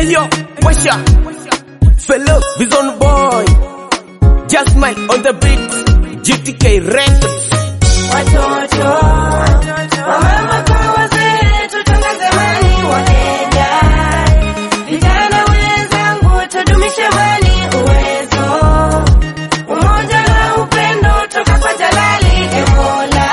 Ayo, Washa, fellow Vision Boy, Just Mike on the beat, GTK Records. Watoto wamama kwa wazee, tutangaze amani wa Kenya. Vijana wenzangu, tudumishe amani, uwezo, umoja na upendo toka kwa Jalali e Mola.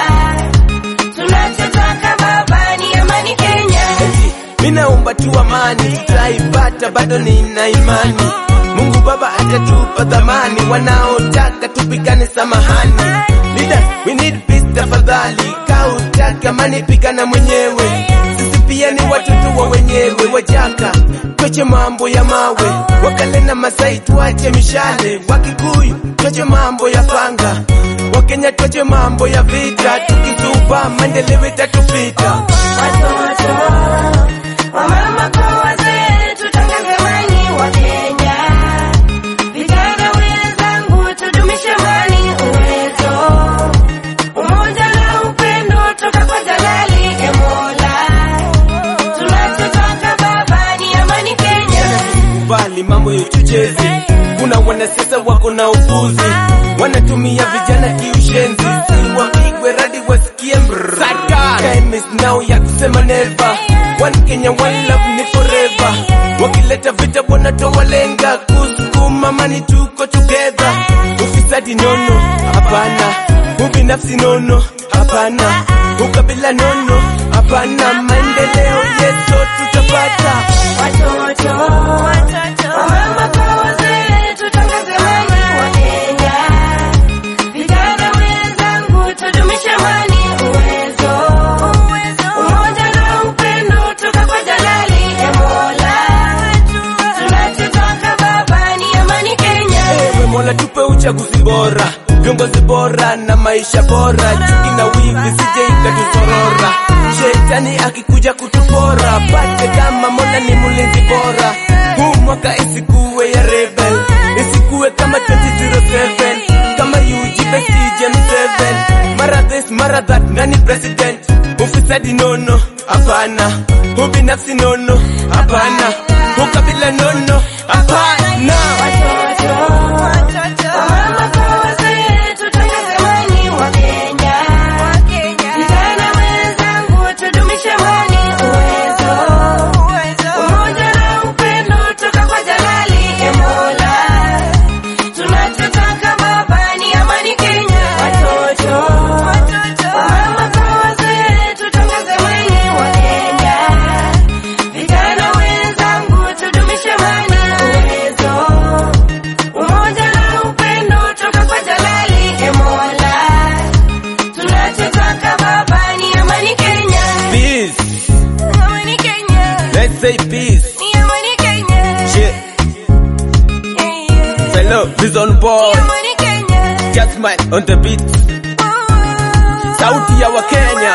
Tunachotaka Baba ni amani Kenya. Minaomba tu amani, tutaipata, bado nina imani. Mungu Baba atatupa dhamani, wanaotaka tupigane, samahani. Leaders, we need peace tafadhali, kautaka amani, pigana mwenyewe. Sisi pia ni watoto wa wenyewe, wajaka tuache mambo ya mawe, wakale na Masai tuache mishale, Wakikuyu tuache mambo ya panga, Wakenya tuache mambo ya vita, tukitupa maendeleo itatupita. Watoto wamama kwa wazee, tutangaze amani wa Kenya. Vijana wenzangu, tudumishe amani, uwezo, umoja na upendo toka kwa Jalali e Mola. Tunachotaka Baba ni amani Kenya. kubali mambo ya uchochezi. Kuna wanasiasa wako na upuzi, wanatumia vijana kiushenzi, si wapigwe radi wasikie mrrr. Time is now ya kusema never. One Kenya, one love ni forever. Wakileta vita wanatoa lenga kusukuma mani, tuko together. Ufisadi nono, hapana. Ubinafsi nono, hapana. Ukabila nono, hapana. Maendeleo yeso tutapata. Watoto wamama kwa wazee, tutangaze amani wa Kenya. Vijana wenzangu, tudumishe amani, uwezo, umoja na upendo toka kwa Jalali e Mola. Tunachotaka Baba ni amani Kenya. Ewe Mola tupe uchaguzi bora, viongozi bora na maisha bora, chuki na wivi sije ikatusorora. Shetani akikuja kutupora, pate kama Mola ni mlinzi bora. Huu mwaka isikuwe ya rebel, isikuwe kama 2007 kama UGB CGM7 mara this mara that, nani president? Ufisadi nono, hapana. Ubinafsi nono, hapana. Ukabila nono, hapana. Watoto wamama kwa wazee, tutangaze amani wa Kenya. Vijana wenzangu, tudumishe amani, uwezo, umoja na upendo toka kwa Jalali e Mola. Tunachotaka Baba ni amani Kenya. Watoto wamama kwa wazee, tutangaze amani wa Kenya. Vijana wenzangu, tudumishe amani, uwezo, umoja na upendo toka kwa Jalali e Mola. Tunachotaka Baba ni amani Kenya. Peace. Amani Kenya. Let's say peace. Ni amani Kenya. Shit. Yeah, yeah. Fellow Vision Boy. Ni amani Kenya. Just my on the beat. Oh. Sauti ya Wakenya.